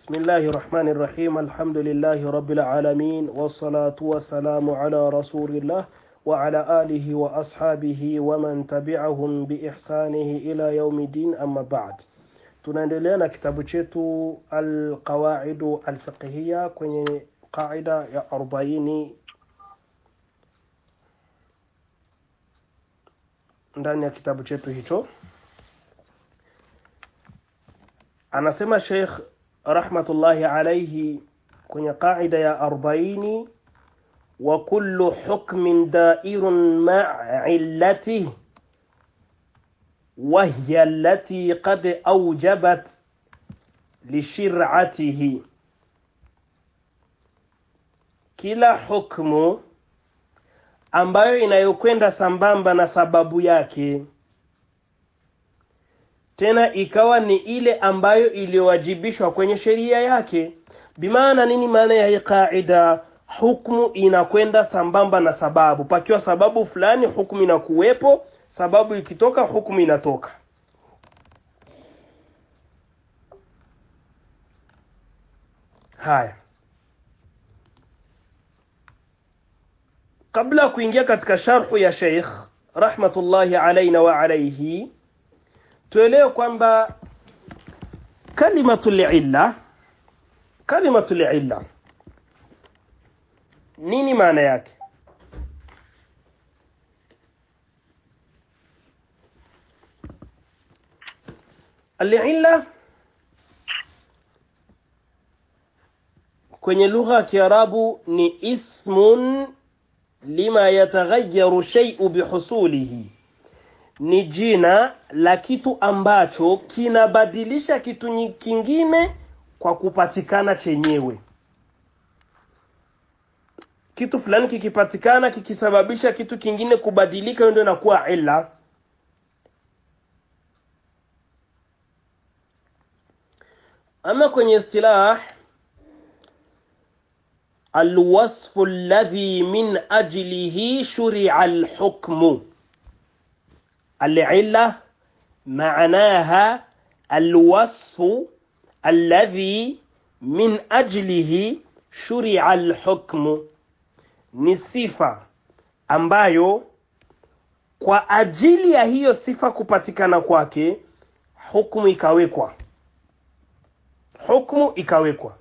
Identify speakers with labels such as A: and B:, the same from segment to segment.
A: بسم الله الرحمن الرحيم الحمد لله رب العالمين والصلاة والسلام على رسول الله وعلى آله وأصحابه ومن تبعهم بإحسانه إلى يوم الدين أما بعد tunaendelea na kitabu chetu alqawaidu alfiqhiya kwenye qaida ya arobaini ndani ya kitabu chetu hicho anasema sheikh rahmatullahi alaihi kwenye qaida ya arobaini wa kullu hukmin dairun maa illatihi وهي التي قد أوجبت لشرعته kila hukmu ambayo inayokwenda sambamba na sababu yake tena ikawa ni ile ambayo iliyowajibishwa kwenye sheria yake bimaana nini maana ya hii qaida hukmu inakwenda sambamba na sababu pakiwa sababu fulani hukmu inakuwepo sababu ikitoka hukumu inatoka haya kabla ya kuingia katika sharhu ya sheikh rahmatullahi alaina wa alaihi tuelewe kwamba kalimatu lilla kalimatu lilla nini maana yake العلة kwenye lugha ya Kiarabu ni ismun lima yataghayyaru shay'u bihusulihi, ni jina la kitu ambacho kinabadilisha kitu kingine kwa kupatikana chenyewe. Kitu fulani kikipatikana kikisababisha kitu kingine kubadilika, ndio inakuwa illa. أما kwenye اصطلاح الوصف الذي من أجله شرع الحكم العلة معناها الوصف الذي من أجله شرع الحكم ni sifa ambayo kwa ajili ya hiyo sifa kupatikana kwake hukumu ikawekwa hukmu ikawekwa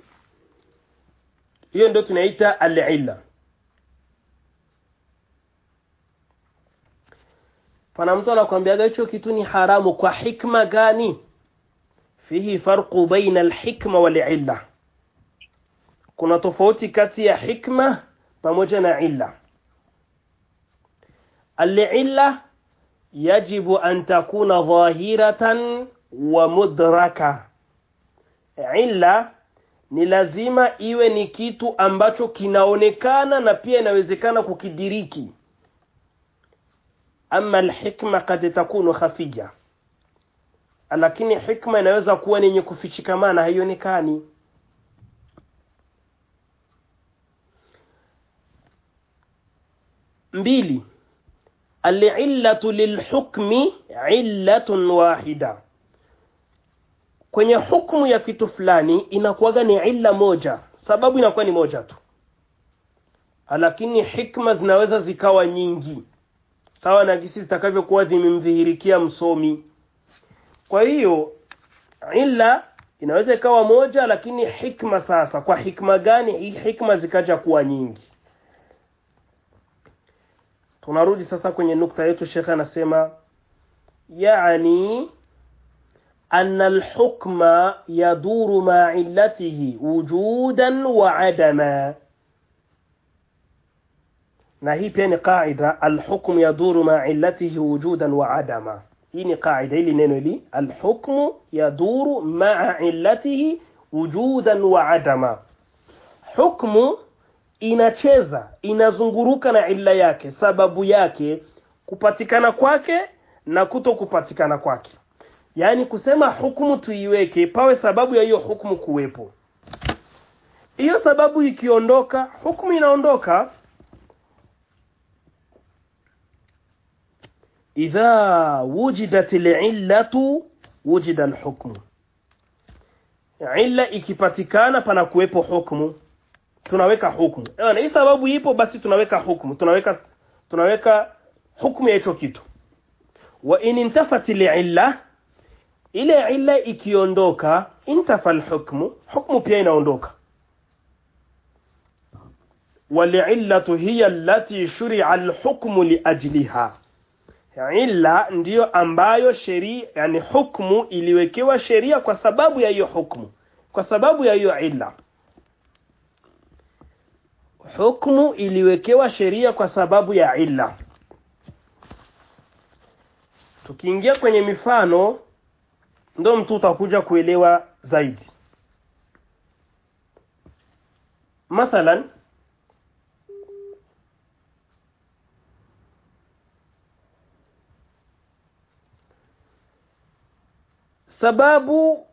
A: hiyo ndio tunaita al-illa pana mtu anakuambiaga hicho kitu ni haramu kwa hikma gani fihi farqu baina al-hikma wal-illa kuna tofauti kati ya hikma pamoja na illa al-illa yajibu an takuna dhahiratan wa mudraka illa ni lazima iwe ni kitu ambacho kinaonekana na pia inawezekana kukidiriki ama alhikma kad takunu khafiya lakini hikma inaweza kuwa ni yenye kufichikamana haionekani mbili alillatu lilhukmi illatun wahida kwenye hukumu ya kitu fulani inakuwaga ni illa moja sababu inakuwa ni moja tu lakini hikma zinaweza zikawa nyingi sawa na gisi zitakavyokuwa zimemdhihirikia msomi kwa hiyo illa inaweza ikawa moja lakini hikma sasa kwa hikma gani hii hikma zikaja kuwa nyingi tunarudi sasa kwenye nukta yetu shekhe anasema yani أن الحكم يدور مع علته وجودا وعدما na hii pia ni qaida alhukmu yaduru ma illatihi wujudan wa adama hii ni qaida hili neno hili alhukmu yaduru maa illatihi wujudan wa adama hukmu inacheza inazunguruka na illa yake sababu yake kupatikana kwake na kuto kupatikana kwake yaani kusema hukumu tuiweke pawe sababu ya hiyo hukumu kuwepo hiyo sababu ikiondoka hukumu inaondoka idha wujidat alillatu wujida alhukmu illa ikipatikana pana kuwepo hukumu tunaweka hukumu Ewana, hii sababu ipo basi tunaweka hukumu tunaweka tunaweka hukumu ya hicho kitu wa in intafat illa ile illa ikiondoka intafa alhukmu hukmu pia inaondoka walillatu hiya allati shuri'a alhukmu liajliha illa ndiyo ambayo sheria yani hukmu iliwekewa sheria kwa sababu ya hiyo hukmu kwa sababu ya hiyo illa hukmu iliwekewa sheria kwa sababu ya illa tukiingia kwenye mifano ndo mtu utakuja kuelewa zaidi mathalan sababu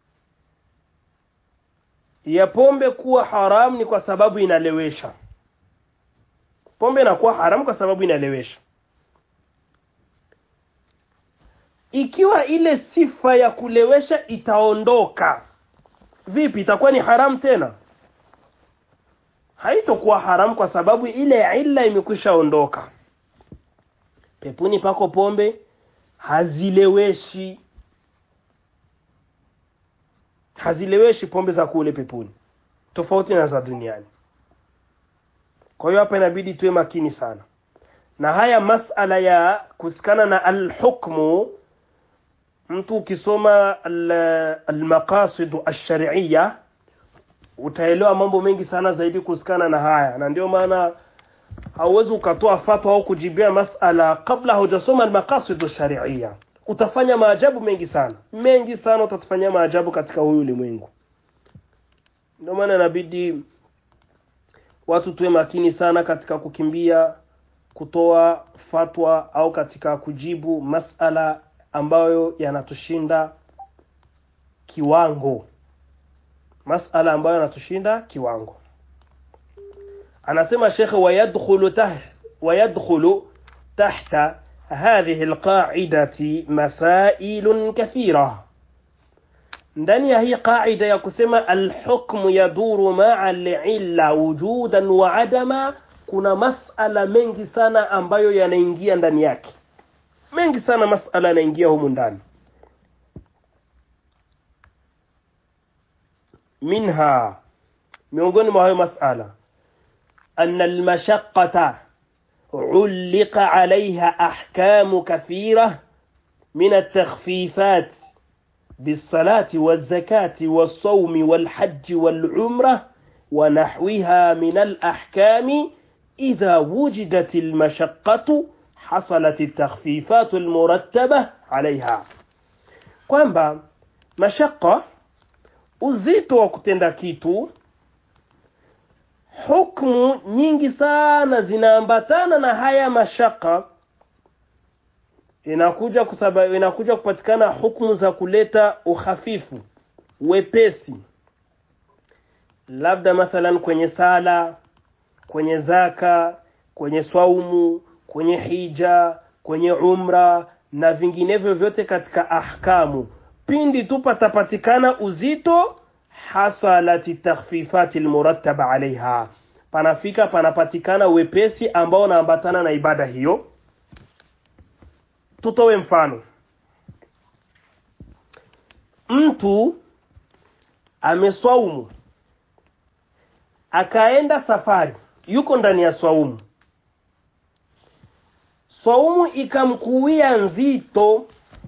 A: ya pombe kuwa haram ni kwa sababu inalewesha pombe inakuwa haramu kwa sababu inalewesha ikiwa ile sifa ya kulewesha itaondoka vipi itakuwa ni haram tena haitokuwa haram kwa sababu ile illa imekwisha ondoka pepuni pako pombe hazileweshi hazileweshi pombe za kule pepuni tofauti na za duniani kwa hiyo hapa inabidi tuwe makini sana na haya masala ya kusikana na alhukmu mtu ukisoma almaqasid alshar'iyya utaelewa mambo mengi sana zaidi kusikana na haya na ndio maana hauwezi ukatoa fatwa au kujibia masala kabla hujasoma almaqasid alshar'iyya utafanya maajabu mengi sana mengi sana utatufanyia maajabu katika huyu ulimwengu ndio maana inabidi watu tuwe makini sana katika kukimbia kutoa fatwa au katika kujibu masala ambayo yanatushinda kiwango masala ambayo yanatushinda kiwango anasema shekhe wayadkhulu tah wayadkhulu tahta هذه القاعدة مسائل كثيرة ndani ya hii qaida ya kusema alhukmu yaduru maa alilla wujudan wa adama kuna masala mengi sana ambayo yanaingia ndani yake mengi sana masala yanaingia humu ndani minha miongoni mwa hayo masala anna almashaqqata علق عليها أحكام كثيرة من التخفيفات بالصلاة والزكاة والصوم والحج والعمرة ونحوها من الأحكام إذا وجدت المشقة حصلت التخفيفات المرتبة عليها kwamba mashaka uzito wa kutenda kitu hukmu nyingi sana zinaambatana na haya mashaka inakuja kusaba, inakuja kupatikana hukmu za kuleta uhafifu wepesi labda mathalan kwenye sala kwenye zaka kwenye swaumu kwenye hija kwenye umra na vinginevyo vyote katika ahkamu pindi tu patapatikana uzito hasalati takhfifati almurattaba alaiha panafika panapatikana wepesi ambao unaambatana na ibada hiyo tutowe mfano mtu ameswaumu akaenda safari yuko ndani ya swaumu swaumu ikamkuwia nzito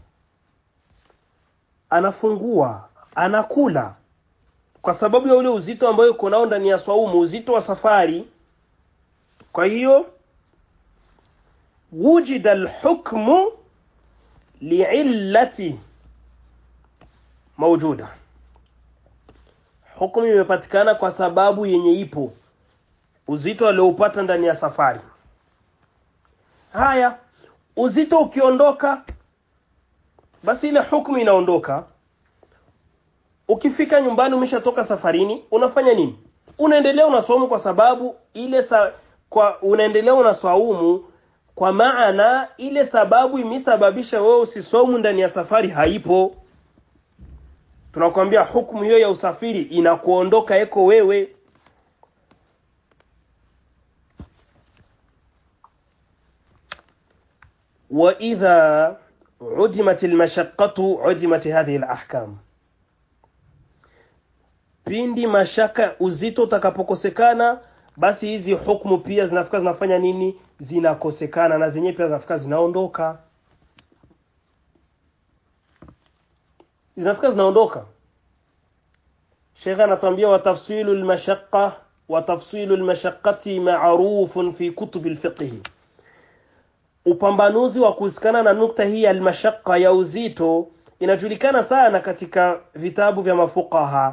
A: anafungua anakula kwa sababu ya ule uzito ambayo uko nao ndani ya swaumu uzito wa safari kwa hiyo wujida alhukmu liillati mawjuda hukumu imepatikana kwa sababu yenye ipo uzito alioupata ndani ya safari haya uzito ukiondoka basi ile hukumu inaondoka ukifika nyumbani umeshatoka safarini unafanya nini unaendelea unaswaumu kwa sababu ile sa, kwa unaendelea unaswaumu kwa maana ile sababu imesababisha wewe usiswaumu ndani ya safari haipo tunakwambia hukumu hiyo ya usafiri inakuondoka eko wewe وإذا عدمت المشقة عدمت هذه الأحكام pindi mashaka uzito utakapokosekana basi hizi hukumu pia zinafika zinafanya nini zinakosekana na zenyewe pia zinafika zinaondoka zinafika zinaondoka shekhe anatuambia watafsilu lmashaqa watafsilu lmashaqqati marufun fi kutubi lfiqhi upambanuzi wa kuhusikana na nukta hii ya almashaqqa ya uzito inajulikana sana katika vitabu vya mafuqaha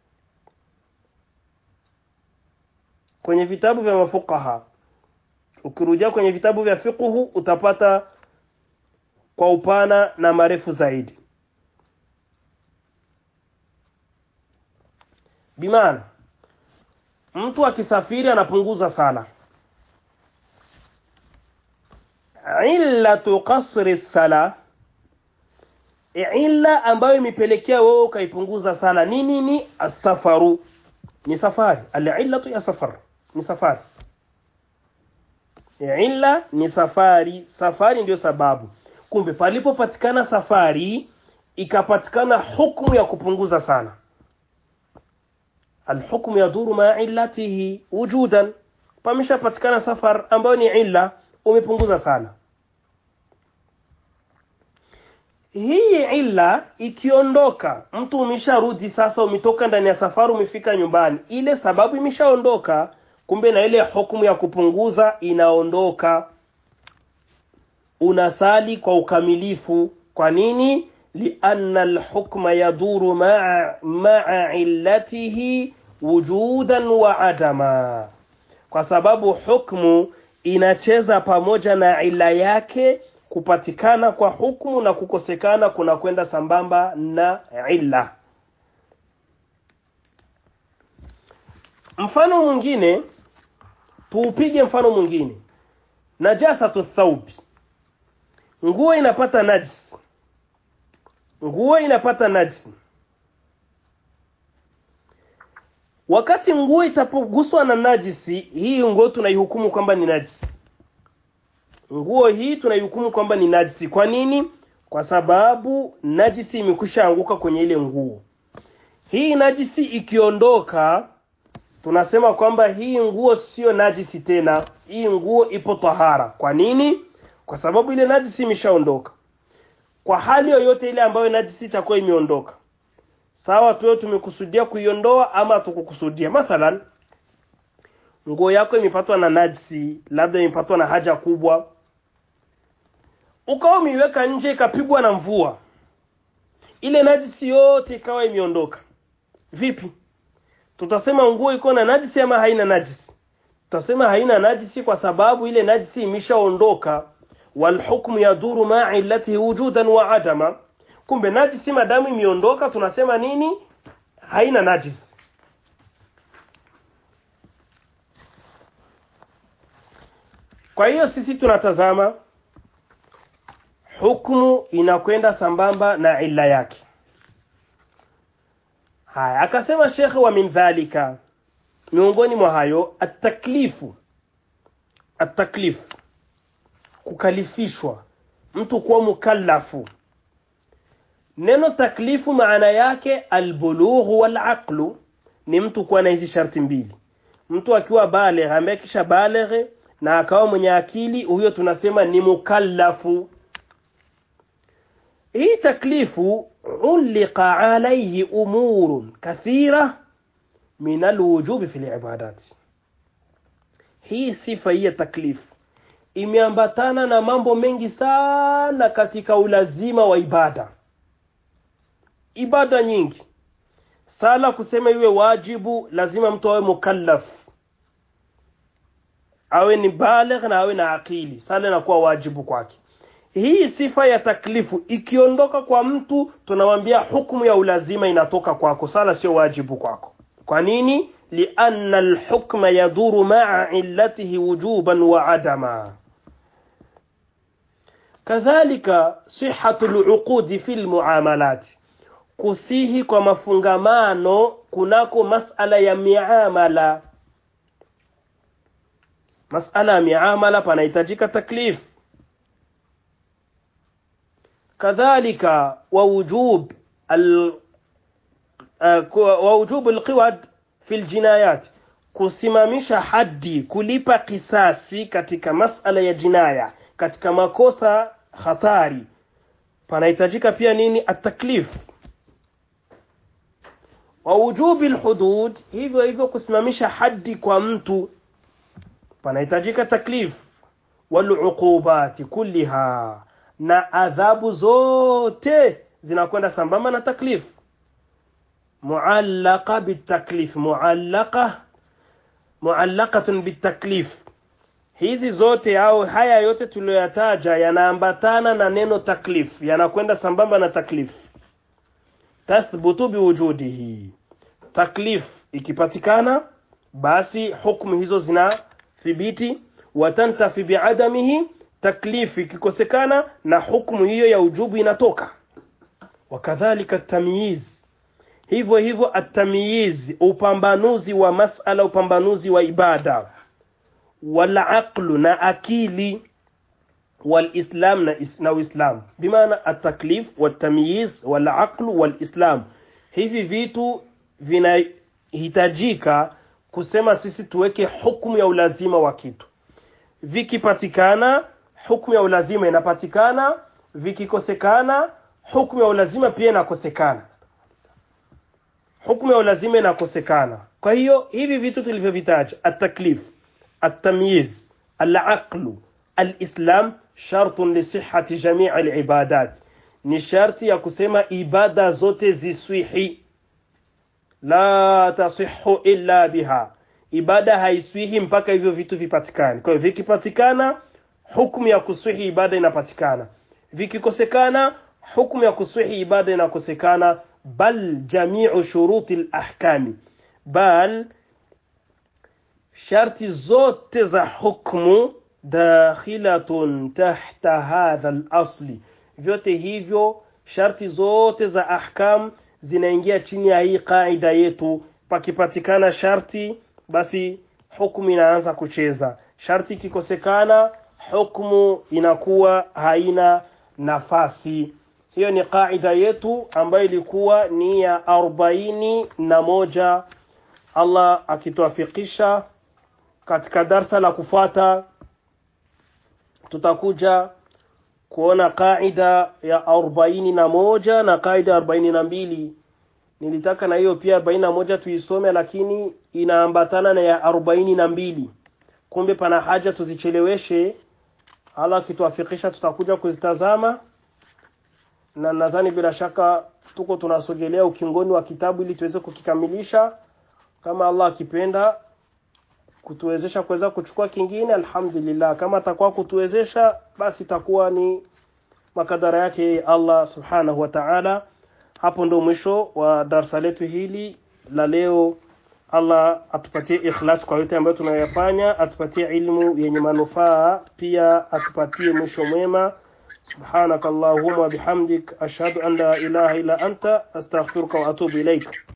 A: kwenye vitabu vya mafuqaha ukirudia kwenye vitabu vya fiqhu utapata kwa upana na marefu zaidi bimaana mtu akisafiri anapunguza sala illatu qasri sala illa ambayo imepelekea wewe ukaipunguza sala ni nini asafaru ni safari alillatu ya safar ni safari illa ni safari safari ndio sababu kumbe palipopatikana safari ikapatikana hukumu ya kupunguza sala alhukmu yaduru ma illatihi wujudan pameshapatikana safar ambayo ni illa umepunguza sana hii illa ikiondoka mtu umesharudi sasa umetoka ndani ya safari umefika nyumbani ile sababu imeshaondoka kumbe na ile hukumu ya kupunguza inaondoka unasali kwa ukamilifu kwa nini lianna alhukma yaduru maa maa illatihi wujudan wa adama kwa sababu hukmu inacheza pamoja na ila yake kupatikana kwa hukumu na kukosekana kuna kwenda sambamba na illa mfano mwingine tuupige mfano mwingine najasatu thaubi nguo inapata najisi nguo inapata najisi wakati nguo itapoguswa na najisi hii nguo tunaihukumu kwamba ni najisi nguo hii tunaihukumu kwamba ni najisi kwa nini kwa sababu najisi imekwisha anguka kwenye ile nguo hii najisi ikiondoka tunasema kwamba hii nguo sio najisi tena hii nguo ipo tahara kwa nini kwa sababu ile najisi imeshaondoka kwa hali yoyote ile ambayo najisi itakuwa imeondoka sawa tuwe tumekusudia kuiondoa ama tukukusudia mathalan nguo yako imepatwa na najisi labda imepatwa na haja kubwa ukawa umeiweka nje ikapigwa na mvua ile najisi yote ikawa imeondoka vipi tutasema nguo iko na najisi ama haina najisi tutasema haina najisi kwa sababu ile najisi imeshaondoka walhukmu yaduru maa illatihi wujudan wa adama kumbe najisi madamu imeondoka tunasema nini haina najisi kwa hiyo sisi tunatazama hukmu inakwenda sambamba na illa yake haya akasema shekhe wa min dhalika miongoni mwa hayo ataklifu ataklifu kukalifishwa mtu kuwa mukallafu neno taklifu maana yake albulughu walaqlu ni mtu kuwa na hizi sharti mbili mtu akiwa baligh ambaye kisha baligh na akawa mwenye akili huyo tunasema ni mukallafu hii taklifu ulqa alayhi umurun kathira min alwujubi fi libadat hii sifa hii ya taklifu imeambatana na mambo mengi sana katika ulazima wa ibada ibada nyingi sala kusema iwe wajibu lazima mtu awe mukallaf awe ni baligh na awe na akili sala inakuwa wajibu kwake hii sifa ya taklifu ikiondoka kwa mtu tunamwambia hukumu ya ulazima inatoka kwako sala sio wajibu kwako kwa nini lianna alhukma yaduru maa illatihi wujuban wa adama kadhalika sihatu luqudi fi lmuamalat kusihi kwa mafungamano kunako masala ya miamala masala ya miamala panahitajika taklif kadhalika wa wujub al wa wujub alqiwad fi aljinayat kusimamisha haddi kulipa kisasi katika masala ya jinaya katika makosa hatari panahitajika pia nini ataklif wa wujubi alhudud hivyo hivyo kusimamisha haddi kwa mtu panahitajika taklif waluqubati kulliha na adhabu zote zinakwenda sambamba na taklif muallaqa bitaklif muallaqa muallaqatun bitaklif hizi zote au haya yote tuliyoyataja yanaambatana na neno taklif yanakwenda sambamba na taklif tathbutu biwujudihi taklif ikipatikana basi hukumu hizo zina thibiti watantafi biadamihi taklif ikikosekana na hukumu hiyo ya ujubu inatoka wakadhalika tamyiz hivyo hivyo atamyiz upambanuzi wa masala upambanuzi wa ibada walaqlu na akili walislam na, is, na uislam bimaana ataklif watamyiz walaqlu walislam hivi vitu vinahitajika kusema sisi tuweke hukumu ya ulazima wa kitu vikipatikana hukumu ya ulazima inapatikana vikikosekana hukumu ya ulazima pia inakosekana hukumu ya ulazima inakosekana kwa hiyo hivi vitu tulivyovitaja ataklif التمييز العقل الإسلام شرط لصحة جميع العبادات ni sharti ya kusema ibada zote ziswihi la tasihu illa biha ibada haiswihi mpaka hivyo vitu vipatikane kwa hiyo vikipatikana hukumu ya kuswihi ibada inapatikana vikikosekana hukumu ya kuswihi ibada inakosekana bal jamiu shuruti lahkami bal sharti zote za hukmu dakhilatun tahta hadha al-asli vyote hivyo sharti zote za ahkam zinaingia chini ya hii kaida yetu pakipatikana sharti basi hukumu inaanza kucheza sharti ikikosekana hukumu inakuwa haina nafasi hiyo ni kaida yetu ambayo ilikuwa ni ya arobaini na moja Allah akituafikisha katika darsa la kufuata tutakuja kuona kaida ya arobaini na moja na kaida ya arobaini na mbili nilitaka na hiyo pia arobaini na moja tuisome lakini inaambatana na ya arobaini na mbili kumbe pana haja tuzicheleweshe ala akituafikisha tutakuja kuzitazama na nadhani bila shaka tuko tunasogelea ukingoni wa kitabu ili tuweze kukikamilisha kama Allah akipenda kutuwezesha kuweza kuchukua kingine alhamdulillah kama atakuwa kutuwezesha basi itakuwa ni makadara yake Allah subhanahu wa ta'ala hapo ndo mwisho wa darsa letu hili la leo Allah atupatie ikhlas kwa yote ambayo tunayafanya atupatie ilmu yenye manufaa pia atupatie mwisho mwema subhanakallahumma bihamdik ashhadu an la ilaha illa anta astaghfiruka wa atubu ilaik